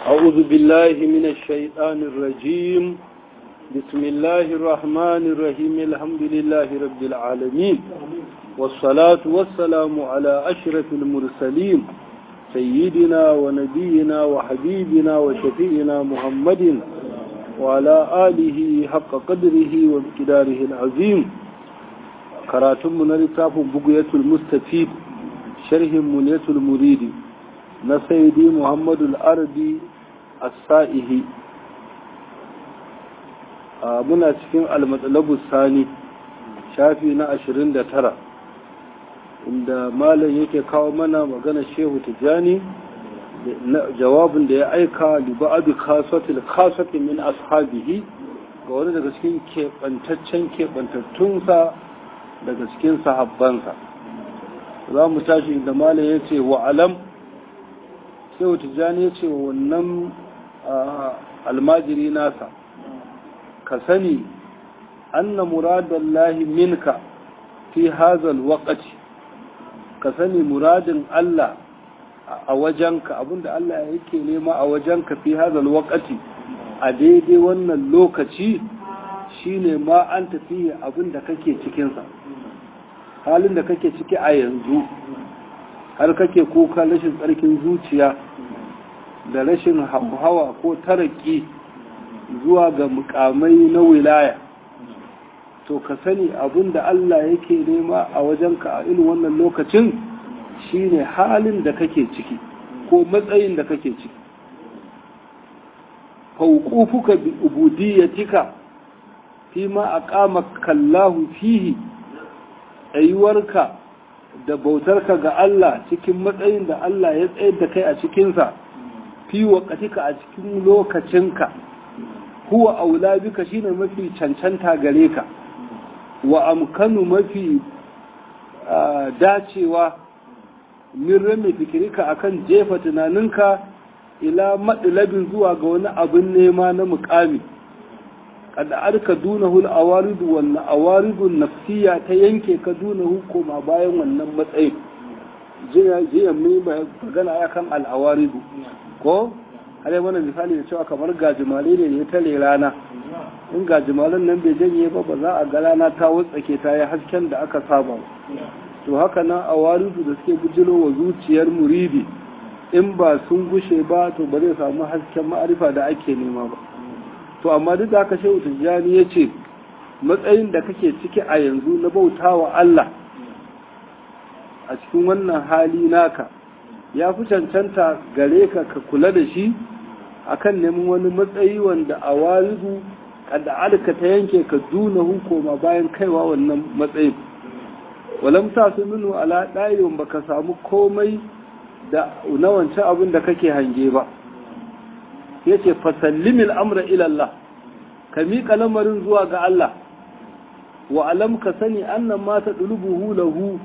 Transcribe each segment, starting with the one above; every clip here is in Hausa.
أعوذ بالله من الشيطان الرجيم بسم الله الرحمن الرحيم الحمد لله رب العالمين والصلاة والسلام على أشرف المرسلين سيدنا ونبينا وحبيبنا وشفينا محمد وعلى آله حق قدره وامتداره العظيم كراتم من لتاف بقية المستفيد شرح منية المريد نسيدي محمد الأرضي السائه muna cikin almatsalabu sani shafi na ashirin da tara inda malam yake kawo mana magana shehu tijjani jawabin da ya aika liba'adu kasotil kasoti min ashabihi ga wani daga cikin keɓantaccen keɓantattunsa daga cikin sahabbansa za mu tashi inda malam ya ce wa alam shehu tijjani ya ce wa wannan almajiri nasa ka sani anna muradallahi minka fi hazal waqti ka sani muradin Allah a wajenka abinda Allah yake nema a wajenka fi hazal waqti a daidai wannan lokaci shine ma an tafi abinda kake cikinsa halin da kake ciki a yanzu har kake kuka rashin tsarkin zuciya da rashin hawa ko taraki zuwa ga mukamai na wilaya to ka sani abinda Allah yake nema a wajenka a irin wannan lokacin shine halin da kake ciki ko matsayin da kake ciki fauqufuka bi ubudiyyatika fima aqamaka Allahu fihi ayyuwarka da bautarka ga Allah cikin matsayin da Allah ya tsayar da kai a cikinsa fi waqatika a cikin lokacinka huwa aula bika shine mafi cancanta gare ka wa amkanu mafi dacewa min rame fikirika akan jefa tunaninka ila madlabin zuwa ga wani abin nema na mukami kada arka dunahu al-awaridu wal awaridu nafsiya ta yanke ka dunahu koma bayan wannan matsayin jiya jiya mai magana akan al-awaridu ko har mana misali da cewa kamar gajimare ne ya tare rana in gajimaren nan bai janye ba ba za a ga rana ta wutsake ta yi hasken da aka saba to haka nan a warisu da suke bujiro wa zuciyar muridi in ba sun gushe ba to ba zai samu hasken ma'arifa da ake nema ba to amma duk da haka shehu tijjani ya ce matsayin da kake ciki a yanzu na bautawa Allah a cikin wannan hali naka ya fi cancanta gare ka ka kula da shi akan neman wani matsayi wanda a waridu kada alka ta yanke ka duna hukuma bayan kaiwa wannan matsayin walam ta su minu ala ɗayin ba ka samu komai da na wancan abin da kake hange ba ya ce fasallimil amra ilallah ka miƙa lamarin zuwa ga Allah wa alam ka sani annan mata ɗulubuhu lahu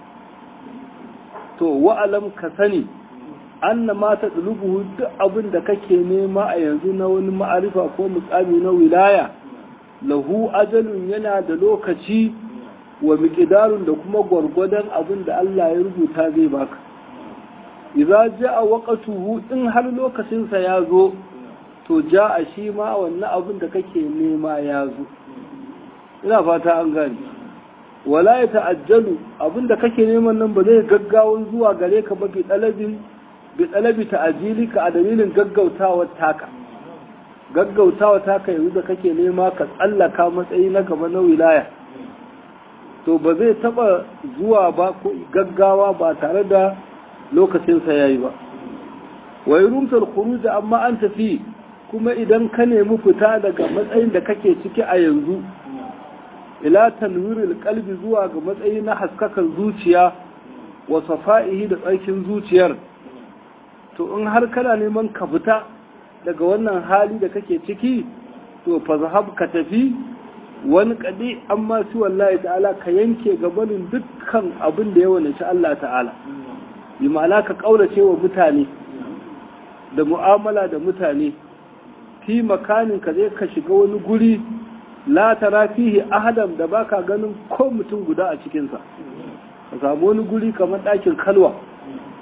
to wa'alam ka sani anna ma ta ɗulubuhu duk abin da kake nema a yanzu na wani ma'arifa ko mutsami na wilaya lahu ajalun yana da lokaci wa miƙidarun da kuma gwargwadon abin da Allah ya rubuta zai baka idza ja'a waqtuhu in har lokacinsa ya zo to ja'a shi ma wannan abin da kake nema ya zo ina fata an gane wala ya ta'ajjalu abinda kake neman nan ba zai gaggawan zuwa gare ka ba bi talabin bi talabi ta'ajilika a dalilin gaggautawa taka gaggautawa taka yanzu da kake nema ka tsallaka matsayi na gaba na wilaya to ba zai taba zuwa ba ko gaggawa ba tare da lokacin sa yayi ba wai rumtar khuruj amma an tafi kuma idan ka nemi fita daga matsayin da kake ciki a yanzu ila tanwiril qalbi zuwa ga matsayi na haskakan zuciya wa safa'ihi da tsarkin zuciyar to in har kana neman ka fita daga wannan hali da kake ciki to fa zahab ka tafi wani kadi amma su wallahi ta'ala ka yanke gabanin dukkan abin da ya wani Allah ta'ala bi ma'ana ka kaurace wa mutane da mu'amala da mutane fi makanin ka zai ka shiga wani guri la tara fihi ahadan da baka ganin ko mutum guda a cikinsa ka samu wani guri kamar ɗakin kalwa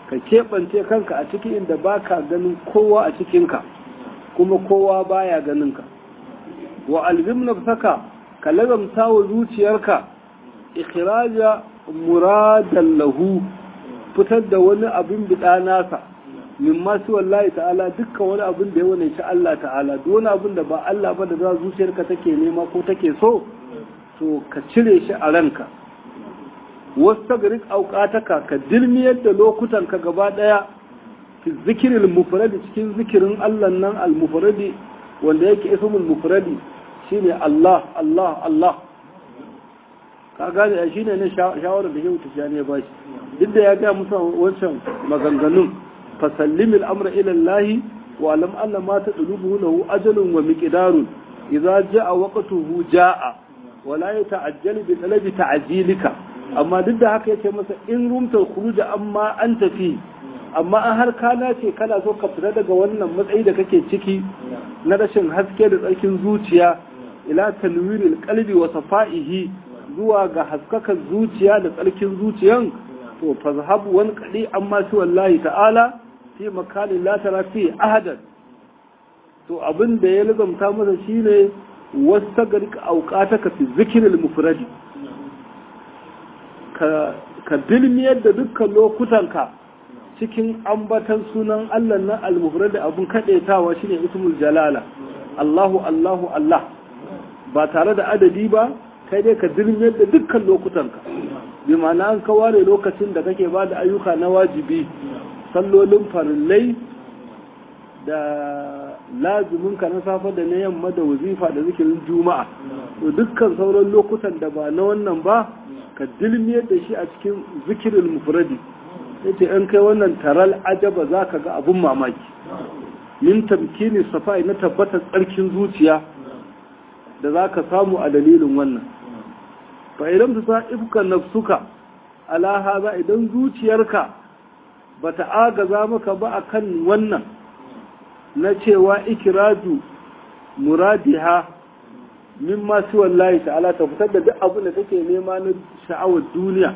ka keɓance kanka a cikin inda baka ganin kowa a cikinka kuma kowa baya ganinka wa alzim nafsaka ka lazamta wa zuciyarka ikhraja muradan lahu fitar da wani abin bida nasa min masu wallahi ta'ala dukkan wani abin da ya wane shi Allah ta'ala duk wani abin da ba Allah ba da za zuciyarka take nema ko take so to ka cire shi a ranka wasu garik auƙataka ka dilmiyar da lokutanka gaba ɗaya fi zikirin mufradi cikin zikirin Allah nan al-mufradi wanda yake ismul mufradi shine Allah Allah Allah ka gane a shine ne shawarar da yau tijani ya bashi duk da ya ga musa wancan maganganun fasallimil amra ila Allah wa alam anna ma tadlubuhu lahu ajalun wa miqdarun idza jaa waqtuhu jaa wa la yata'ajjalu bi talabi ta'jilika amma duk da haka yace masa in rumta khuruja amma an tafi amma an har kana ce kana so ka fita daga wannan matsayi da kake ciki na rashin haske da tsarkin zuciya ila tanwiril qalbi wa safa'ihi zuwa ga haskakan zuciya da tsarkin zuciyan to fazhabu wan qadi amma shi wallahi ta'ala fi makanin la tara fi ahadan to abin da ya lazamta masa shine wastagrik auqataka fi zikril mufradi ka ka dilmiyar da dukkan lokutanka cikin ambatan sunan Allah na al-mufradi abun kadaitawa shine ismul jalala Allahu Allahu Allah ba tare da adadi ba kai dai ka dirmiyar da dukkan lokutanka bi ma'ana an kaware lokacin da kake ba da ayyuka na wajibi sallolin farillai da lazuminka na safe da na yamma da wazifa da zikirin juma'a to dukkan sauran lokutan da ba na wannan ba ka dilmiyar da shi a cikin zikirin mufradi yace in kai wannan taral ajaba zaka ga abun mamaki min tamkini safai na tabbatar tsarkin zuciya da za ka samu a dalilin wannan fa idan ta sa ifka nafsuka ala haza idan zuciyarka ba ta agaza maka ba akan wannan na cewa ikiraju muradiha min masu wallahi ta'ala ta fitar da duk abin da take nema na sha'awar duniya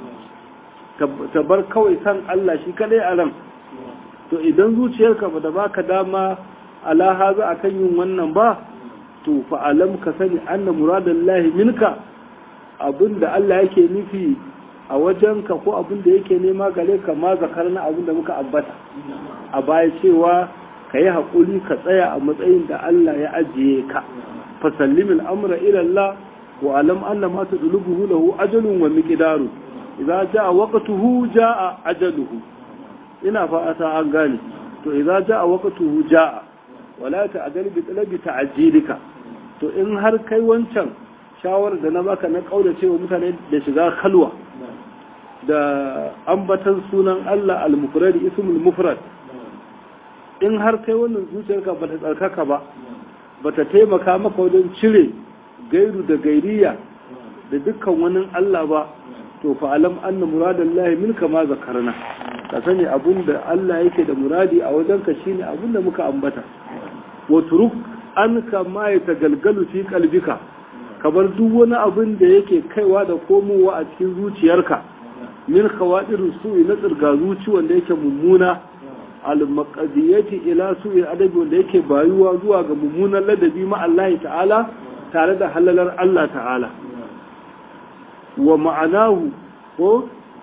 ta bar kawai san Allah shi kadai a ran to idan zuciyarka ba da baka dama ala haza akan yin wannan ba to fa'alam ka sani anna muradallahi minka abinda Allah yake nufi a wajenka ko abinda yake nema gare ka ma zakarna abinda muka ambata a baya cewa ka yi haƙuri ka tsaya a matsayin da Allah ya ajiye ka fasallim al'amura ilallah wa alam anna ma tudlubuhu lahu ajalun wa miqdaru idza jaa waqtuhu jaa ajaluhu ina fa'ata an gane to idza jaa waqtuhu jaa wala ta'dal bi talabi ta'jilika to in har kai wancan shawarar da na baka na kaula cewa mutane da shiga khalwa da ambatan sunan Allah al-mufrad ismul mufrad in har kai wannan zuciyarka ba ta tsarkaka ba ba ta taimaka maka wajen cire gairu da gairiya da dukkan wani Allah ba to fa alam anna muradallahi minka ma zakarna ka sani abinda Allah yake da muradi a wajenka shine abinda muka ambata wa turuk an kama ya tagalgalu fi kalbika kamar duk wani abin da yake kaiwa da komowa a cikin zuciyarka min khawadir su'i na tsirga zuci wanda yake mummuna al-maqdiyati ila su'i adabi wanda yake bayuwa zuwa ga mummunan ladabi ma Allah ta'ala tare da halalar Allah ta'ala wa ma'anahu ko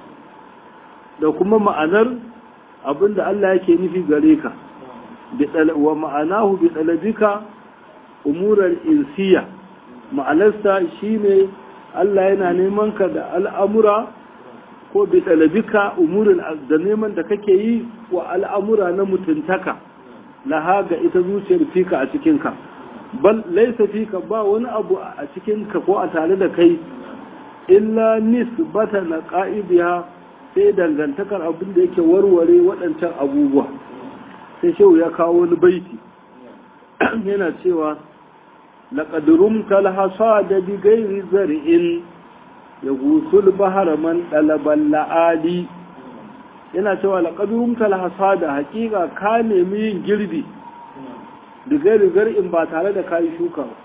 da kuma ma'anar abinda Allah yake nufi gare ka wa ma'anahu bi dalabika umurar insiya ma'anarsa shine Allah yana neman ka da al'amura ko bi dalabika umurin da neman da kake yi wa al'amura na mutuntaka laha ga ita zuciyar fika a cikinka bal laisa fika ba wani abu a cikinka ko a tare da kai illa nisbata na qa'idiha sai dangantakar abin da yake warware waɗancan abubuwa sai shehu ya kawo wani baiti yana cewa لقد رمت الحصاد بغير زرع يغوث البحر من طلب اللآلي yana cewa laqad rumta al-hasada haqiqa ka nemi yin girbi da gari zar'in ba tare da kai shuka ba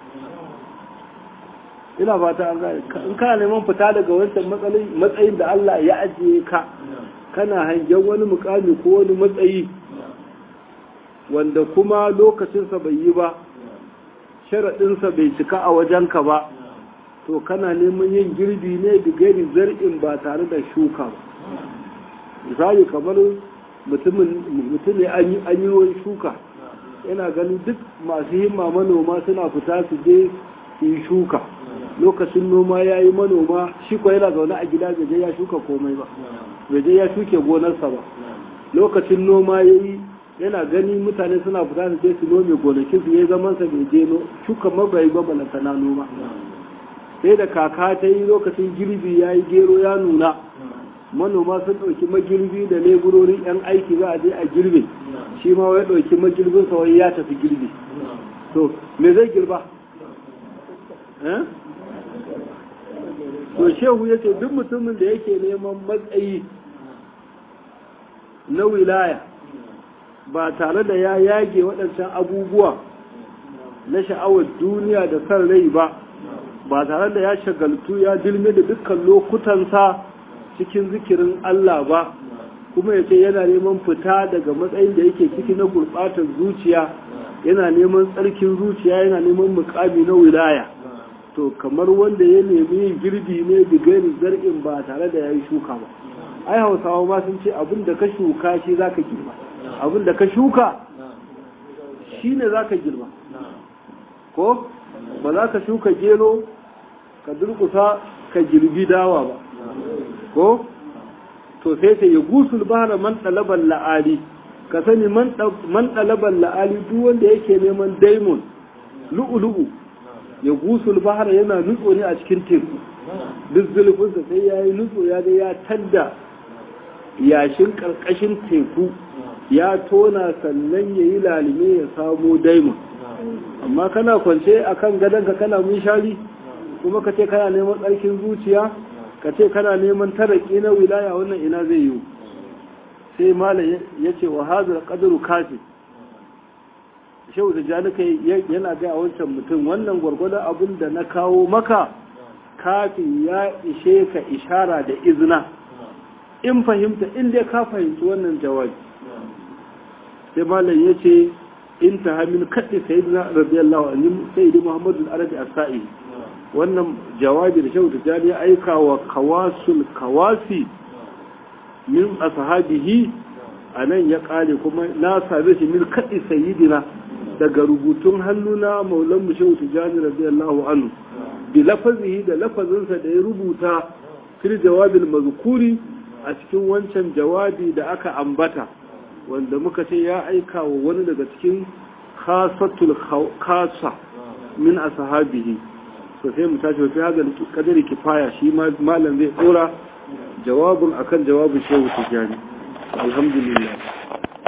ina fata an ga in kana neman fita daga wancan matsayin matsayin da Allah ya ajiye ka kana hangen wani mukami ko wani matsayi wanda kuma lokacinsa bai yi ba sharaɗinsa bai cika a wajenka ba to kana neman yin girbi ne da gari zar'in ba tare da shuka ba misali kamar mutum ne an yi wani shuka yana ganin duk masu himma manoma suna fita su je su yi shuka lokacin noma ya yi manoma shi ko yana zaune a gida bai je ya shuka komai ba bai je ya shuke gonarsa ba lokacin noma ya yi yana gani mutane suna fita su je su nome gonakin su ya zaman sa bai je shuka mabai ba balanta na noma sai da kaka ta yi lokacin girbi ya yi gero ya nuna manoma sun ɗauki magirbi da leburorin 'yan aiki za a je a girbe shi ma wai ɗauki magirbin sa wai ya tafi girbi to me zai girba to shehu ya ce duk mutumin da yake neman matsayi na wilaya ba tare da ya yage waɗancan abubuwa na sha'awar duniya da san rai ba ba tare da ya shagaltu ya dilme da dukkan lokutansa cikin zikirin Allah ba kuma ya ce yana neman fita daga matsayin da yake ciki na gurɓatar zuciya yana neman tsarkin zuciya yana neman mukami na wilaya to kamar wanda ya nemi yin girbi ne bigari zar'in ba tare da ya yi shuka ba ai hausawa ma sun ce abin da ka shuka shi za ka girma abin da ka shuka shi ne za ka girma ko ba za ka shuka gero ka durkusa ka girbi dawa ba ko to sai ta yi gusul bahara man ɗalaban la'ali ka sani man ɗalaban la'ali duk wanda yake neman daimon lu'ulu'u ya gusul bahara yana nutso ne a cikin teku duk zulfinsa sai ya yi nutso ya ga ya tadda yashin ƙarƙashin teku ya tona sannan ya yi lalime ya samo daimon amma kana kwance a kan gadonka kana mun shari kuma ka ce kana neman tsarkin zuciya ka ce kana neman taraki na wilaya wannan ina zai yiwu sai mala ya ce wa hazar ƙadaru kafi shehu da janika yana gaya wancan mutum wannan gwargwadon abin da na kawo maka kafin ya ishe ka ishara da izina in fahimta inda ka fahimci wannan jawabi sai malam ya ce in ta hamin kaɗi sai na radiyallahu anhu sai da muhammadu arabi asa'i wannan jawabi da shehu tijjani ya aika wa kawasul kawasi min ashabihi a nan ya kare kuma na same shi min kaɗi sayidina daga rubutun hannuna maulan mu shehu tijjani radiyallahu anhu bi lafazihi da lafazinsa da ya rubuta fil jawabil mazkuri a cikin wancan jawabi da aka ambata wanda muka ce ya aika wa wani daga cikin khasatul khasa min ashabihi so sai mu tashi fi hada kadari kifaya shi malam zai dora jawabin akan jawabin shehu tijani alhamdulillah